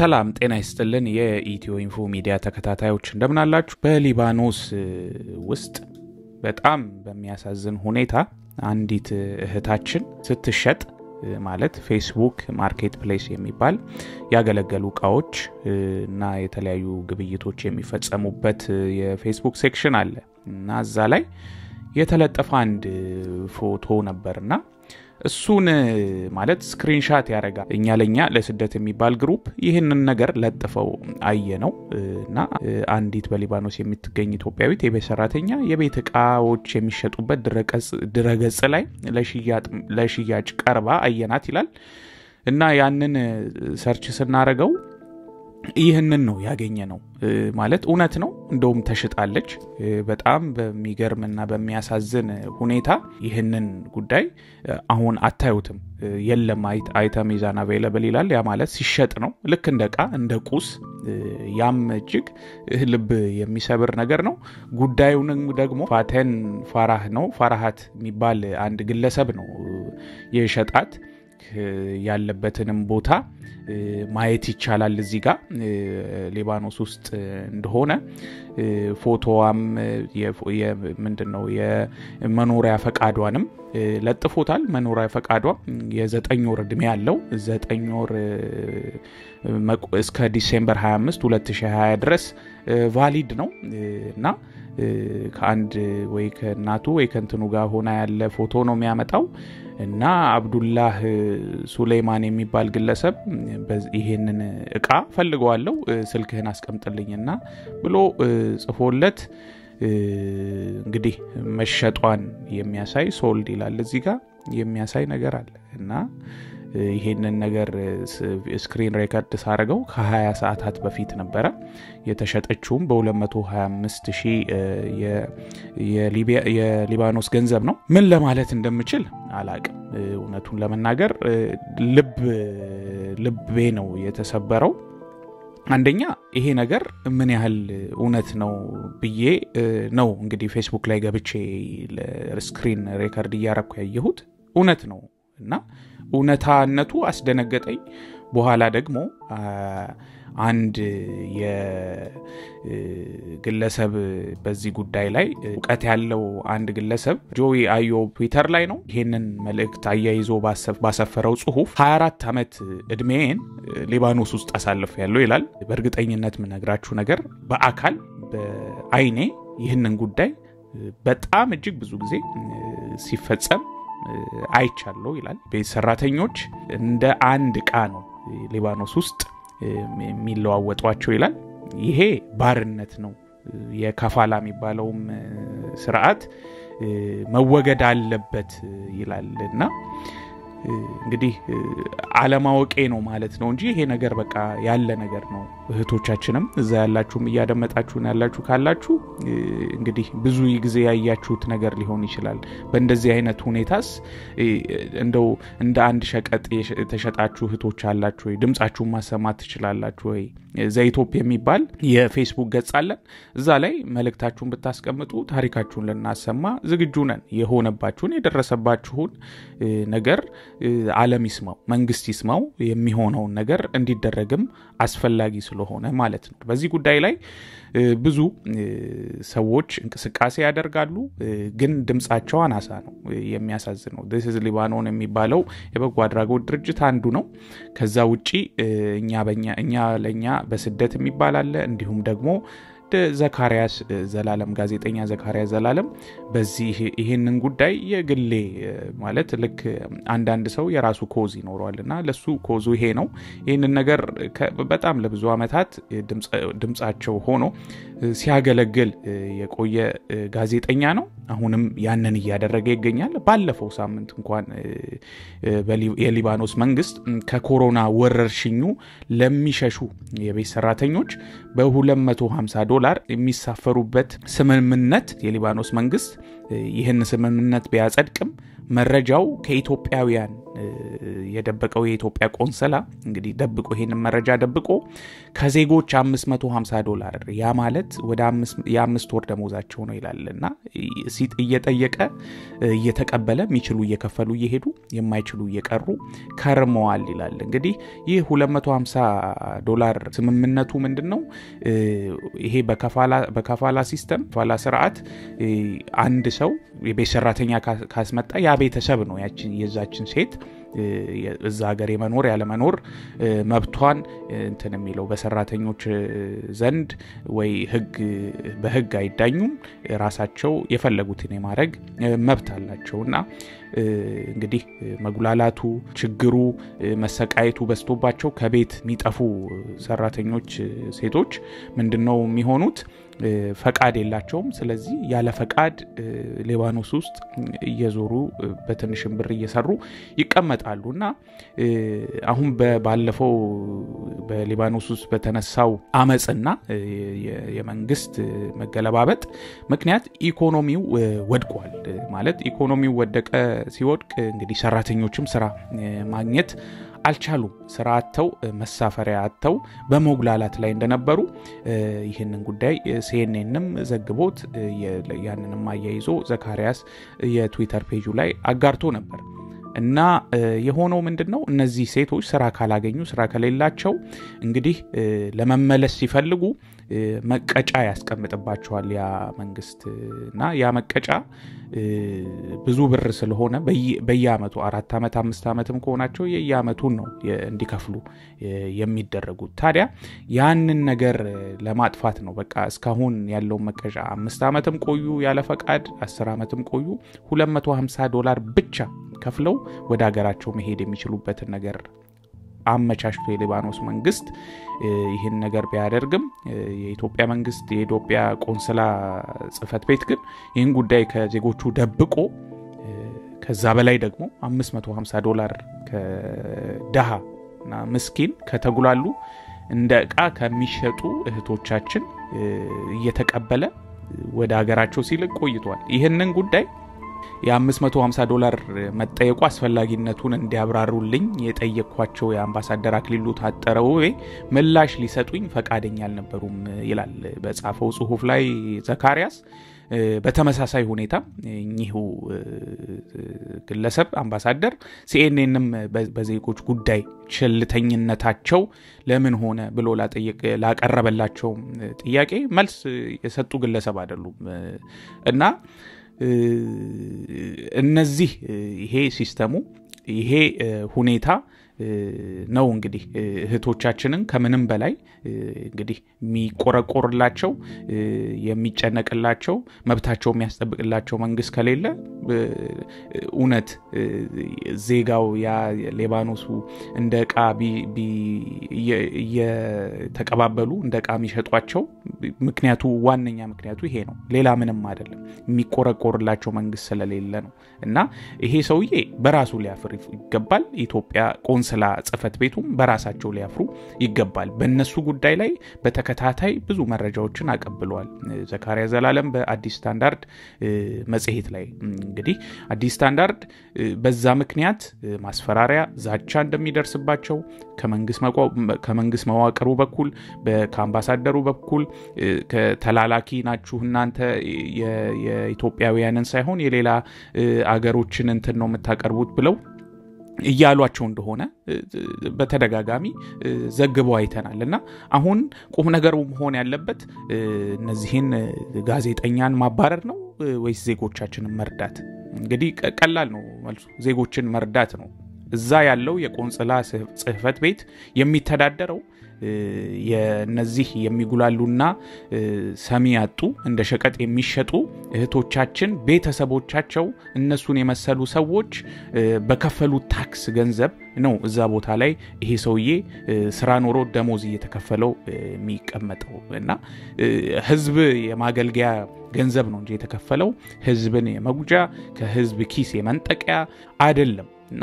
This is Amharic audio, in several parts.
ሰላም ጤና ይስጥልን። የኢትዮ ኢንፎ ሚዲያ ተከታታዮች እንደምን አላችሁ? በሊባኖስ ውስጥ በጣም በሚያሳዝን ሁኔታ አንዲት እህታችን ስትሸጥ ማለት ፌስቡክ ማርኬት ፕሌስ የሚባል ያገለገሉ እቃዎች እና የተለያዩ ግብይቶች የሚፈጸሙበት የፌስቡክ ሴክሽን አለ እና እዛ ላይ የተለጠፈ አንድ ፎቶ ነበርና እሱን ማለት ስክሪንሻት ያደረጋል። እኛ ለእኛ ለስደት የሚባል ግሩፕ ይህንን ነገር ለጥፈው አየ ነው እና አንዲት በሊባኖስ የምትገኝ ኢትዮጵያዊት የቤት ሰራተኛ የቤት እቃዎች የሚሸጡበት ድረገጽ ላይ ለሽያጭ ቀርባ አየናት ይላል እና ያንን ሰርች ስናረገው ይህንን ነው ያገኘ ነው ማለት እውነት ነው። እንደውም ተሽጣለች። በጣም በሚገርምና በሚያሳዝን ሁኔታ ይህንን ጉዳይ አሁን አታዩትም። የለም አይተም ሚዛን አቬይለብል ይላል። ያ ማለት ሲሸጥ ነው፣ ልክ እንደ እቃ እንደ ቁስ። ያም እጅግ ልብ የሚሰብር ነገር ነው። ጉዳዩንም ደግሞ ፋተን ፋራህ ነው ፋራሃት የሚባል አንድ ግለሰብ ነው የሸጣት ያለበትንም ቦታ ማየት ይቻላል። እዚህ ጋር ሊባኖስ ውስጥ እንደሆነ ፎቶዋም ምንድን ነው የመኖሪያ ፈቃዷንም ለጥፎታል። መኖሪያ ፈቃዷ የዘጠኝ ወር እድሜ ያለው ዘጠኝ ወር እስከ ዲሴምበር 25 2020 ድረስ ቫሊድ ነው እና ከአንድ ወይ ከእናቱ ወይ ከእንትኑ ጋር ሆና ያለ ፎቶ ነው የሚያመጣው እና አብዱላህ ሱሌይማን የሚባል ግለሰብ ይሄንን እቃ ፈልገዋለው ስልክህን አስቀምጥልኝና ብሎ ጽፎለት እንግዲህ መሸጧን የሚያሳይ ሶልድ ይላል እዚህ ጋር የሚያሳይ ነገር አለ እና ይሄንን ነገር ስክሪን ሬከርድ ሳረገው ከ20 ሰዓታት በፊት ነበረ የተሸጠችውም በ225 ሺህ የሊባኖስ ገንዘብ ነው። ምን ለማለት እንደምችል አላቅም። እውነቱን ለመናገር ልብ ልቤ ነው የተሰበረው። አንደኛ ይሄ ነገር ምን ያህል እውነት ነው ብዬ ነው እንግዲህ ፌስቡክ ላይ ገብቼ ስክሪን ሬከርድ እያረኩ ያየሁት እውነት ነው እና እውነታነቱ አስደነገጠኝ። በኋላ ደግሞ አንድ የግለሰብ በዚህ ጉዳይ ላይ እውቀት ያለው አንድ ግለሰብ ጆዊ አዮ ትዊተር ላይ ነው ይሄንን መልእክት አያይዞ ባሰፈረው ጽሁፍ 24 ዓመት እድሜን ሊባኖስ ውስጥ አሳልፍ ያለው ይላል። በእርግጠኝነት የምነግራችሁ ነገር በአካል በአይኔ ይህንን ጉዳይ በጣም እጅግ ብዙ ጊዜ ሲፈጸም አይቻለሁ ይላል። ቤት ሰራተኞች እንደ አንድ እቃ ነው ሊባኖስ ውስጥ የሚለዋወጧቸው ይላል። ይሄ ባርነት ነው። የከፋላ የሚባለውም ስርዓት መወገድ አለበት ይላል እና እንግዲህ አለማወቄ ነው ማለት ነው እንጂ ይሄ ነገር በቃ ያለ ነገር ነው። እህቶቻችንም እዛ ያላችሁም እያደመጣችሁን ያላችሁ ካላችሁ እንግዲህ ብዙ ጊዜ ያያችሁት ነገር ሊሆን ይችላል። በእንደዚህ አይነት ሁኔታስ እንደው እንደ አንድ ሸቀጥ የተሸጣችሁ እህቶች አላችሁ ወይ? ድምጻችሁን ማሰማት ትችላላችሁ ወይ? ዘኢትዮፕ የሚባል የፌስቡክ ገጽ አለን። እዛ ላይ መልእክታችሁን ብታስቀምጡ ታሪካችሁን ልናሰማ ዝግጁ ነን። የሆነባችሁን የደረሰባችሁን ነገር ዓለም ይስማው፣ መንግስት ይስማው። የሚሆነውን ነገር እንዲደረግም አስፈላጊ ስለሆነ ማለት ነው። በዚህ ጉዳይ ላይ ብዙ ሰዎች እንቅስቃሴ ያደርጋሉ፣ ግን ድምፃቸው አናሳ ነው። የሚያሳዝነው ስ ሊባኖን የሚባለው የበጎ አድራጎት ድርጅት አንዱ ነው። ከዛ ውጪ እኛ ለእኛ በስደት የሚባል አለ። እንዲሁም ደግሞ ዘካርያስ ዘላለም ጋዜጠኛ ዘካርያስ ዘላለም በዚህ ይህንን ጉዳይ የግሌ ማለት ልክ አንዳንድ ሰው የራሱ ኮዝ ይኖረዋል እና ለሱ ኮዙ ይሄ ነው። ይህንን ነገር በጣም ለብዙ ዓመታት ድምፃቸው ሆኖ ሲያገለግል የቆየ ጋዜጠኛ ነው። አሁንም ያንን እያደረገ ይገኛል። ባለፈው ሳምንት እንኳን የሊባኖስ መንግስት ከኮሮና ወረርሽኙ ለሚሸሹ የቤት ሰራተኞች በ250 ዶላር የሚሳፈሩበት ስምምነት የሊባኖስ መንግስት ይህን ስምምነት ቢያጸድቅም መረጃው ከኢትዮጵያውያን የደበቀው የኢትዮጵያ ቆንሰላ እንግዲህ ደብቆ ይሄንን መረጃ ደብቆ ከዜጎች 550 ዶላር ያ ማለት ወደ የአምስት ወር ደሞዛቸው ነው ይላል እና እየጠየቀ እየተቀበለ የሚችሉ እየከፈሉ እየሄዱ የማይችሉ እየቀሩ ከርመዋል ይላል። እንግዲህ ይህ 250 ዶላር ስምምነቱ ምንድን ነው? ይሄ በከፋላ ሲስተም ከፋላ ስርዓት አንድ ሰው የቤት ሰራተኛ ካስመጣ ያ ቤተሰብ ነው የዛችን ሴት እዛ ሀገር የመኖር ያለመኖር መብቷን እንትን የሚለው በሰራተኞች ዘንድ ወይ ህግ በህግ አይዳኙም። ራሳቸው የፈለጉትን የማድረግ መብት አላቸው እና እንግዲህ መጉላላቱ፣ ችግሩ፣ መሰቃየቱ በዝቶባቸው ከቤት የሚጠፉ ሰራተኞች ሴቶች ምንድን ነው የሚሆኑት? ፈቃድ የላቸውም። ስለዚህ ያለ ፈቃድ ሊባኖስ ውስጥ እየዞሩ በትንሽም ብር እየሰሩ ይቀመጣሉ እና አሁን ባለፈው በሊባኖስ ውስጥ በተነሳው አመፅና የመንግስት መገለባበጥ ምክንያት ኢኮኖሚው ወድቋል። ማለት ኢኮኖሚው ወደቀ። ሲወድቅ እንግዲህ ሰራተኞችም ስራ ማግኘት አልቻሉም። ስራ አጥተው መሳፈሪያ አጥተው በመጉላላት ላይ እንደነበሩ ይህንን ጉዳይ ሲኤንኤንም ዘግቦት ያንንም አያይዞ ዘካሪያስ የትዊተር ፔጁ ላይ አጋርቶ ነበር። እና የሆነው ምንድን ነው? እነዚህ ሴቶች ስራ ካላገኙ ስራ ከሌላቸው እንግዲህ ለመመለስ ሲፈልጉ መቀጫ ያስቀምጥባቸዋል ያ መንግስት እና ያ መቀጫ ብዙ ብር ስለሆነ በየአመቱ አራት ዓመት አምስት ዓመትም ከሆናቸው የየአመቱን ነው እንዲከፍሉ የሚደረጉት። ታዲያ ያንን ነገር ለማጥፋት ነው በቃ እስካሁን ያለውን መቀጫ አምስት ዓመትም ቆዩ ያለ ፈቃድ አስር ዓመትም ቆዩ 250 ዶላር ብቻ ከፍለው ወደ ሀገራቸው መሄድ የሚችሉበትን ነገር አመቻችቶ የሊባኖስ መንግስት ይህን ነገር ቢያደርግም የኢትዮጵያ መንግስት የኢትዮጵያ ቆንስላ ጽህፈት ቤት ግን ይህን ጉዳይ ከዜጎቹ ደብቆ ከዛ በላይ ደግሞ 550 ዶላር ከደሃ እና ምስኪን ከተጉላሉ እንደ እቃ ከሚሸጡ እህቶቻችን እየተቀበለ ወደ ሀገራቸው ሲልቅ ቆይቷል። ይህንን ጉዳይ የ550 ዶላር መጠየቁ አስፈላጊነቱን እንዲያብራሩልኝ የጠየቅኳቸው የአምባሳደር አክሊሉ ታጠረ ውቤ ምላሽ ሊሰጡኝ ፈቃደኛ አልነበሩም ይላል በጻፈው ጽሁፍ ላይ ዘካሪያስ። በተመሳሳይ ሁኔታ እኚሁ ግለሰብ አምባሳደር ሲኤንኤንም በዜጎች ጉዳይ ቸልተኝነታቸው ለምን ሆነ ብሎ ላቀረበላቸው ጥያቄ መልስ የሰጡ ግለሰብ አይደሉም እና እነዚህ ይሄ ሲስተሙ ይሄ ሁኔታ ነው እንግዲህ እህቶቻችንን ከምንም በላይ እንግዲህ የሚቆረቆርላቸው የሚጨነቅላቸው መብታቸው የሚያስጠብቅላቸው መንግስት ከሌለ እውነት ዜጋው ያ ሌባኖሱ እንደ እቃ እየተቀባበሉ እንደ እቃ የሚሸጧቸው ምክንያቱ ዋነኛ ምክንያቱ ይሄ ነው። ሌላ ምንም አይደለም። የሚቆረቆርላቸው መንግስት ስለሌለ ነው እና ይሄ ሰውዬ በራሱ ሊያፍር ይገባል። ኢትዮጵያ ቆንስላ ጽህፈት ቤቱም በራሳቸው ሊያፍሩ ይገባል። በእነሱ ጉዳይ ላይ በተከታታይ ብዙ መረጃዎችን አቀብለዋል። ዘካሪያ ዘላለም በአዲስ ስታንዳርድ መጽሔት ላይ እንግዲህ አዲስ ስታንዳርድ በዛ ምክንያት ማስፈራሪያ፣ ዛቻ እንደሚደርስባቸው ከመንግስት መዋቅሩ በኩል ከአምባሳደሩ በኩል ተላላኪ ናችሁ እናንተ የኢትዮጵያውያንን ሳይሆን የሌላ አገሮችን እንትን ነው የምታቀርቡት ብለው እያሏቸው እንደሆነ በተደጋጋሚ ዘግበው አይተናል። እና አሁን ቁም ነገሩ መሆን ያለበት እነዚህን ጋዜጠኛን ማባረር ነው ወይስ ዜጎቻችንን መርዳት? እንግዲህ ቀላል ነው መልሱ፣ ዜጎችን መርዳት ነው። እዛ ያለው የቆንጽላ ጽህፈት ቤት የሚተዳደረው የነዚህ የሚጉላሉና ሰሚ ያጡ እንደ ሸቀጥ የሚሸጡ እህቶቻችን ቤተሰቦቻቸው እነሱን የመሰሉ ሰዎች በከፈሉት ታክስ ገንዘብ ነው እዛ ቦታ ላይ ይሄ ሰውዬ ስራ ኖሮ ደሞዝ እየተከፈለው የሚቀመጠው እና ህዝብ የማገልገያ ገንዘብ ነው እንጂ የተከፈለው ህዝብን የመጉጃ ከህዝብ ኪስ የመንጠቂያ አይደለም እና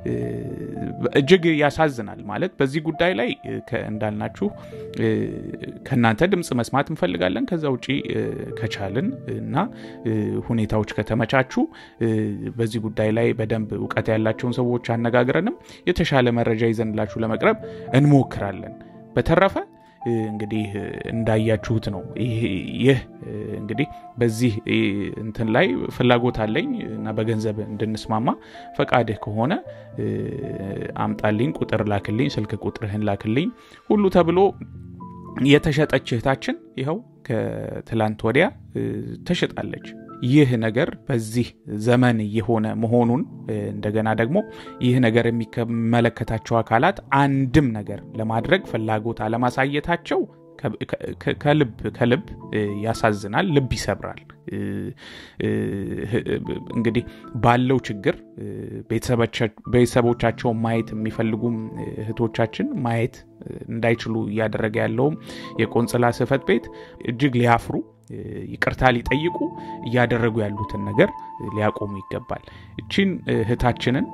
እጅግ ያሳዝናል። ማለት በዚህ ጉዳይ ላይ እንዳልናችሁ ከእናንተ ድምፅ መስማት እንፈልጋለን። ከዛ ውጪ ከቻልን እና ሁኔታዎች ከተመቻቹ በዚህ ጉዳይ ላይ በደንብ እውቀት ያላቸውን ሰዎች አነጋግረንም የተሻለ መረጃ ይዘንላችሁ ለመቅረብ እንሞክራለን። በተረፈ እንግዲህ እንዳያችሁት ነው። ይህ እንግዲህ በዚህ እንትን ላይ ፍላጎት አለኝ እና በገንዘብ እንድንስማማ ፈቃድህ ከሆነ አምጣልኝ፣ ቁጥር ላክልኝ፣ ስልክ ቁጥርህን ላክልኝ ሁሉ ተብሎ የተሸጠች እህታችን ይኸው ከትላንት ወዲያ ተሽጣለች። ይህ ነገር በዚህ ዘመን እየሆነ መሆኑን እንደገና ደግሞ ይህ ነገር የሚመለከታቸው አካላት አንድም ነገር ለማድረግ ፍላጎት አለማሳየታቸው ከልብ ከልብ ያሳዝናል፣ ልብ ይሰብራል። እንግዲህ ባለው ችግር ቤተሰቦቻቸውን ማየት የሚፈልጉም እህቶቻችን ማየት እንዳይችሉ እያደረገ ያለውም የቆንጽላ ጽሕፈት ቤት እጅግ ሊያፍሩ ይቅርታ ሊጠይቁ እያደረጉ ያሉትን ነገር ሊያቆሙ ይገባል። እቺን እህታችንን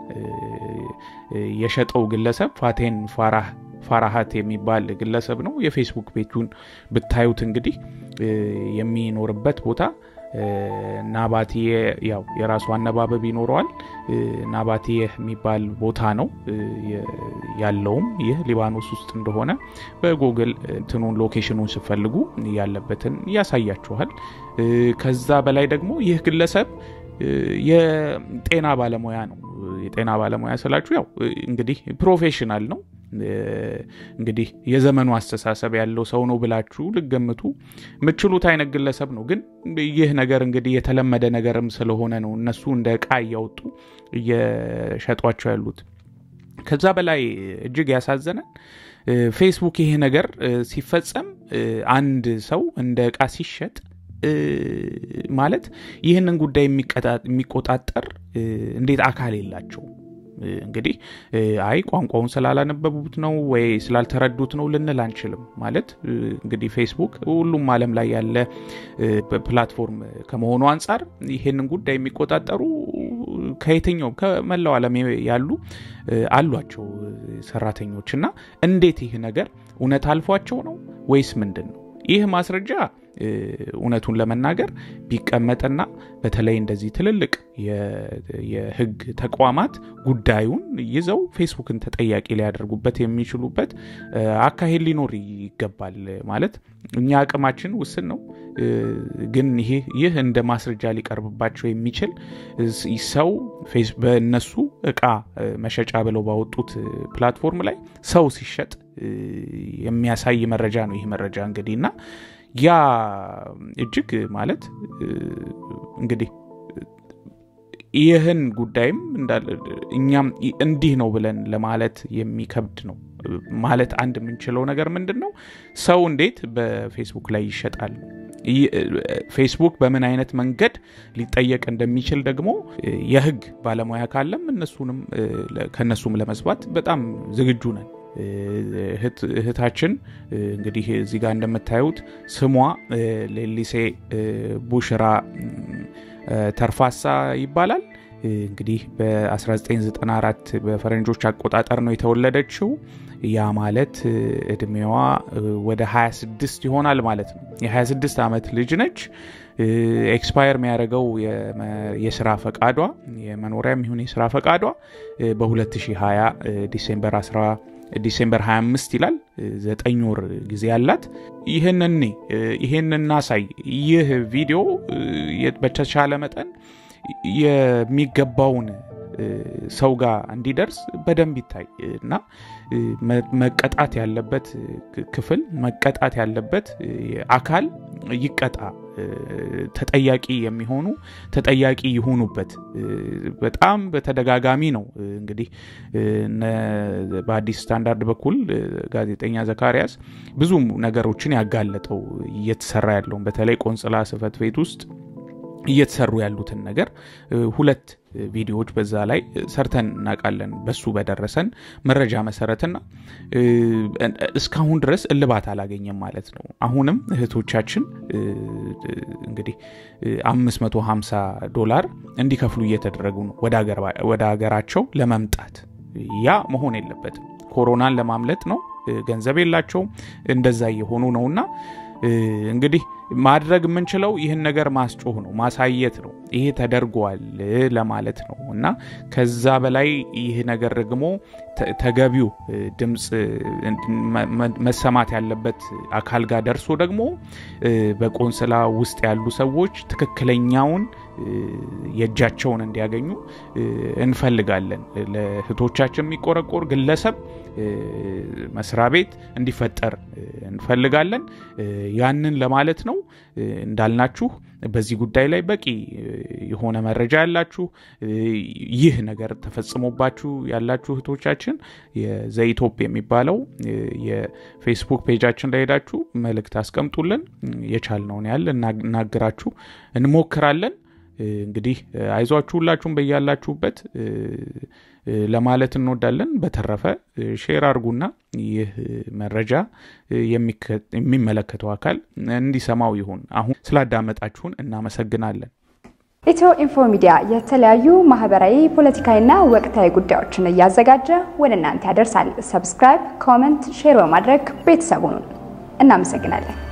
የሸጠው ግለሰብ ፋቴን ፋራህ ፋራሃት የሚባል ግለሰብ ነው። የፌስቡክ ፔጁን ብታዩት እንግዲህ የሚኖርበት ቦታ ናባትዬ ያው የራሱ አነባበብ ይኖረዋል። ናባትዬ የሚባል ቦታ ነው ያለውም ይህ ሊባኖስ ውስጥ እንደሆነ በጉግል እንትኑን ሎኬሽኑን ስፈልጉ ያለበትን ያሳያችኋል። ከዛ በላይ ደግሞ ይህ ግለሰብ የጤና ባለሙያ ነው። የጤና ባለሙያ ስላችሁ ያው እንግዲህ ፕሮፌሽናል ነው። እንግዲህ የዘመኑ አስተሳሰብ ያለው ሰው ነው ብላችሁ ልገምቱ የምችሉት አይነት ግለሰብ ነው። ግን ይህ ነገር እንግዲህ የተለመደ ነገርም ስለሆነ ነው እነሱ እንደ ዕቃ እያወጡ እየሸጧቸው ያሉት። ከዛ በላይ እጅግ ያሳዘነን ፌስቡክ ይሄ ነገር ሲፈጸም አንድ ሰው እንደ ዕቃ ሲሸጥ ማለት ይህንን ጉዳይ የሚቆጣጠር እንዴት አካል የላቸው እንግዲህ አይ ቋንቋውን ስላላነበቡት ነው ወይ ስላልተረዱት ነው ልንል አንችልም። ማለት እንግዲህ ፌስቡክ ሁሉም ዓለም ላይ ያለ ፕላትፎርም ከመሆኑ አንጻር ይሄንን ጉዳይ የሚቆጣጠሩ ከየትኛውም ከመላው ዓለም ያሉ አሏቸው ሰራተኞች እና እንዴት ይህ ነገር እውነት አልፏቸው ነው ወይስ ምንድን ነው? ይህ ማስረጃ እውነቱን ለመናገር ቢቀመጥና በተለይ እንደዚህ ትልልቅ የሕግ ተቋማት ጉዳዩን ይዘው ፌስቡክን ተጠያቂ ሊያደርጉበት የሚችሉበት አካሄድ ሊኖር ይገባል። ማለት እኛ አቅማችን ውስን ነው፣ ግን ይህ እንደ ማስረጃ ሊቀርብባቸው የሚችል ሰው በእነሱ እቃ መሸጫ ብለው ባወጡት ፕላትፎርም ላይ ሰው ሲሸጥ የሚያሳይ መረጃ ነው። ይህ መረጃ እንግዲህ እና ያ እጅግ ማለት እንግዲህ ይህን ጉዳይም እኛም እንዲህ ነው ብለን ለማለት የሚከብድ ነው። ማለት አንድ የምንችለው ነገር ምንድን ነው? ሰው እንዴት በፌስቡክ ላይ ይሸጣል? ፌስቡክ በምን አይነት መንገድ ሊጠየቅ እንደሚችል ደግሞ የህግ ባለሙያ ካለም እነሱንም ከእነሱም ለመስባት በጣም ዝግጁ ነን። እህታችን እንግዲህ እዚህ ጋር እንደምታዩት ስሟ ሌሊሴ ቡሽራ ተርፋሳ ይባላል። እንግዲህ በ1994 በፈረንጆች አቆጣጠር ነው የተወለደችው። ያ ማለት እድሜዋ ወደ 26 ይሆናል ማለት ነው። የ26 ዓመት ልጅ ነች። ኤክስፓየር የሚያደርገው የስራ ፈቃዷ የመኖሪያም ይሁን የስራ ፈቃዷ በ2020 ዲሴምበር 10 ዲሴምበር 25 ይላል። ዘጠኝ ወር ጊዜ ያላት። ይህንን ይህን እናሳይ። ይህ ቪዲዮ በተቻለ መጠን የሚገባውን ሰው ጋር እንዲደርስ በደንብ ይታይ እና መቀጣት ያለበት ክፍል መቀጣት ያለበት አካል ይቀጣ። ተጠያቂ የሚሆኑ ተጠያቂ ይሆኑበት። በጣም በተደጋጋሚ ነው እንግዲህ በአዲስ ስታንዳርድ በኩል ጋዜጠኛ ዘካሪያስ ብዙ ነገሮችን ያጋለጠው እየተሰራ ያለውን በተለይ ቆንጽላ ጽሕፈት ቤት ውስጥ እየተሰሩ ያሉትን ነገር ሁለት ቪዲዮዎች በዛ ላይ ሰርተን እናውቃለን። በሱ በደረሰን መረጃ መሰረትና እስካሁን ድረስ እልባት አላገኘም ማለት ነው። አሁንም እህቶቻችን እንግዲህ 550 ዶላር እንዲከፍሉ እየተደረጉ ነው ወደ ሀገራቸው ለመምጣት ያ መሆን የለበትም። ኮሮናን ለማምለጥ ነው። ገንዘብ የላቸውም። እንደዛ እየሆኑ ነውና እንግዲህ ማድረግ የምንችለው ይህን ነገር ማስጮህ ነው፣ ማሳየት ነው። ይሄ ተደርጓል ለማለት ነው እና ከዛ በላይ ይህ ነገር ደግሞ ተገቢው ድምፅ መሰማት ያለበት አካል ጋር ደርሶ ደግሞ በቆንስላ ውስጥ ያሉ ሰዎች ትክክለኛውን የእጃቸውን እንዲያገኙ እንፈልጋለን። ለእህቶቻችን የሚቆረቆር ግለሰብ መስሪያ ቤት እንዲፈጠር እንፈልጋለን። ያንን ለማለት ነው። እንዳልናችሁ በዚህ ጉዳይ ላይ በቂ የሆነ መረጃ ያላችሁ ይህ ነገር ተፈጽሞባችሁ ያላችሁ እህቶቻችን የዘኢቶፕ የሚባለው የፌስቡክ ፔጃችን ላይ ሄዳችሁ መልእክት አስቀምጡልን። የቻልነውን ያህል እናግራችሁ እንሞክራለን። እንግዲህ አይዟችሁ ሁላችሁም በያላችሁበት ለማለት እንወዳለን። በተረፈ ሼር አድርጉና ይህ መረጃ የሚመለከተው አካል እንዲሰማው ይሁን። አሁን ስላዳመጣችሁን እናመሰግናለን። ኢትዮ ኢንፎ ሚዲያ የተለያዩ ማህበራዊ፣ ፖለቲካዊና ወቅታዊ ጉዳዮችን እያዘጋጀ ወደ እናንተ ያደርሳል። ሰብስክራይብ፣ ኮመንት፣ ሼር በማድረግ ቤተሰቡን እናመሰግናለን።